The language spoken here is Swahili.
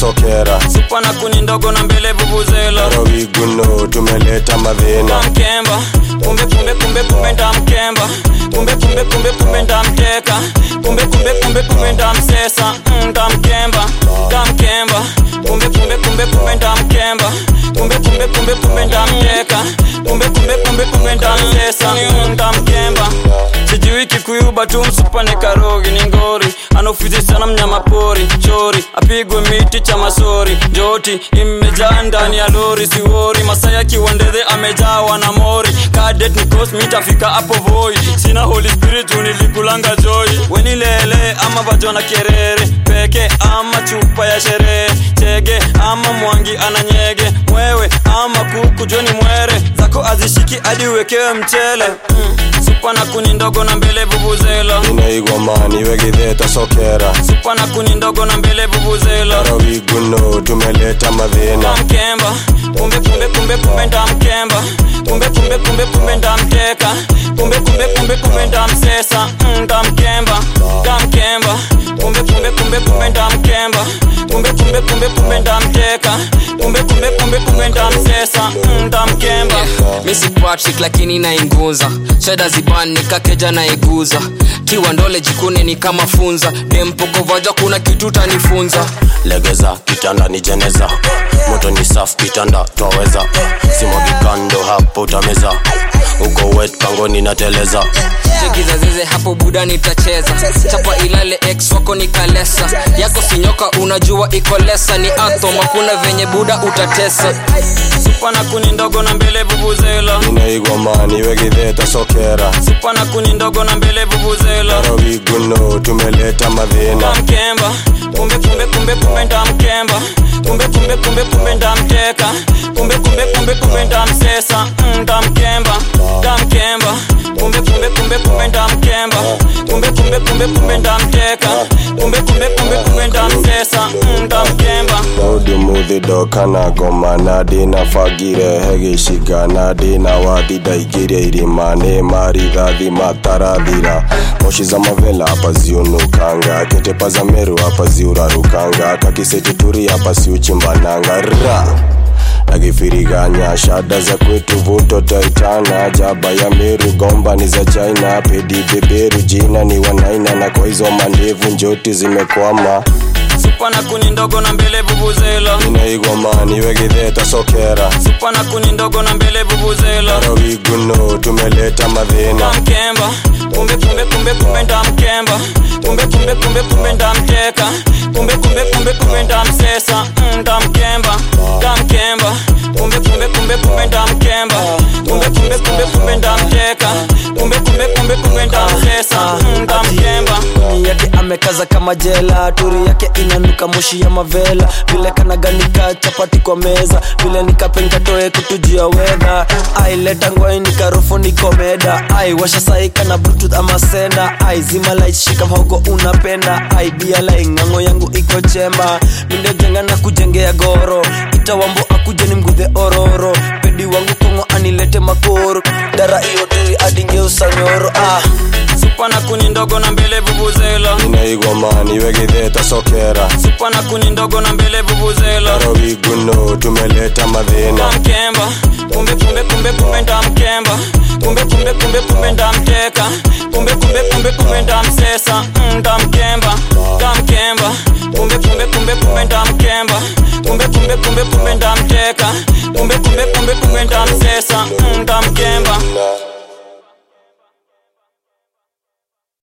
sokera supa na kuni ndogo na mbele vuvuzela rawiguno tumeleta madhina ndamkemba kumbe kumbe kumbe kumbe ndamkemba kumbe kumbe kumbe kumbe ndamteka kumbe kumbe kumbe kumbe ndamsesa Mm, ndamkemba ndamkemba kumbe kumbe kumbe kumbe ndamkemba kumbe kumbe kumbe kumbe ndamteka kumbe kumbe kumbe kumbe ndamsesa Mm, ndamkemba sijui kikuyuba tu msupane karogi ni ngori anaofizi sana mnyama pori chori apigwe miti cha masori njoti imejaa ndani ya lori siwori masaya kiwandedhe amejawa na mori kadet nikos mitafika hapo voi sina holy spirit unilikulanga joy wenilele ama vajona kerere peke ama chupa ya sherehe chege ama mwangi ananyege mwewe ama kuku joni mwere zako azishiki hadi uwekewe mchele mm. supa na kuni ndogo na mbele vuvuzela inaigwamani wegitheta sokera supa na kuni ndogo na mbele vuvuzela rawiguno tumeleta madhina ndamkemba kumbe kumbe kumbe kumbe ndamkemba kumbe kumbe kumbe kumbe ndamteka kumbe kumbe kumbe kumbe ndamsesa Mm, ndamkemba ndamkemba kumbe kumbe kumbe kumbe ndamkemba kumbe kumbe kumbe kumbe ndamteka kumbe kumbe kumbe kumbe ndamsesa Mm, ndamkemba misi patrick lakini nainguza shada ziban nikakeja naiguza tiwa ndole jikune ni kama funza dempokovaja kuna kitu tanifunza legeza kitanda ni jeneza moto ni safu kitanda twaweza simwagikando hapo utameza uko wet pangoni nateleza chekizazeze hapo buda nitacheza chapa ilale x wako nikalesa yako sinyoka unajua iko lesa ni atom hakuna venye buda utatesa supa na kuni ndogo na mbele vuvuzela inaigwamani wegitheta sokera supa na kuni ndogo na mbele vuvuzela rawiguno tumeleta madhina ndamkemba kumbe kumbe kumbe kumbe ndamkemba kumbe kumbe kumbe kumbe ndamteka kumbe kumbe kumbe kumbe ndamsesa Mm, ndamkemba ndamkemba kumbe kumbe kumbe kumbe ndamkemba kumbe kumbe kumbe kumbe ndamteka kumbe kumbe kumbe kumbe ndamsesa Mm, ndamkemba daudi muthindo kana ngoma na ndĩna bangire he gĩciga na ndĩna wathi ndaingĩria irima nĩ marithathi matarathira moshi za mavela hapa ziunukanga ketepa za meru hapa ziurarukanga kakisituturi hapa siuchimbananga ra akifiriganya shada za kwetu vuto taitana jaba ya meru gomba ni za china pedi beberu jina ni wanaina na kwa hizo mandevu njoti zimekwama supa na kuni ndogo na mbele vuvuzela inaigwamani wegitheta sokera supa na kuni ndogo na mbele vuvuzela rawiguno tumeleta madhina ndamkemba kumbe kumbe kumbe kumbe ndamkemba kumbe kumbe kumbe kumbe ndamteka kumbe kumbe kumbe kumbe ndamsesa Mm, ndamkemba ndamkemba kumbe kumbe kumbe kumbe ndamkemba kumbe kumbe kumbe kumbe ndamteka kumbe kumbe kumbe kumbe ndamsesa Mm, ndamkemba Ndani yake amekaza kama jela turi yake inanuka moshi ya mavela vile kanaganika chapati kwa meza vile nikapenkatoe kutujia wedha aileta ngwai nikarufu nikomeda ai washa saika na bluetooth ama senda ai zima light shika mhogo unapenda ai bia lai ng'ang'o yangu iko chemba mindejenga na kujengea goro itawambo akuje ni mgudhe ororo pedi wangu kongo anilete makoro dara iyo turi adingeusa nyoro ah. supa na kuni ndogo na mbele vuvuzela inaigwamani wegitheta sokera supa na kuni ndogo na mbele vuvuzela rawiguno tumeleta madhina ndamkemba kumbe kumbe kumbe kumbe ndamkemba kumbe kumbe kumbe kumbe ndamteka kumbe kumbe kumbe kumbe ndamsesa Mm, ndamkemba ndamkemba kumbe kumbe kumbe kumbe ndamkemba kumbe kumbe kumbe kumbe ndamteka kumbe kumbe kumbe kumbe ndamsesa Mm, ndamkemba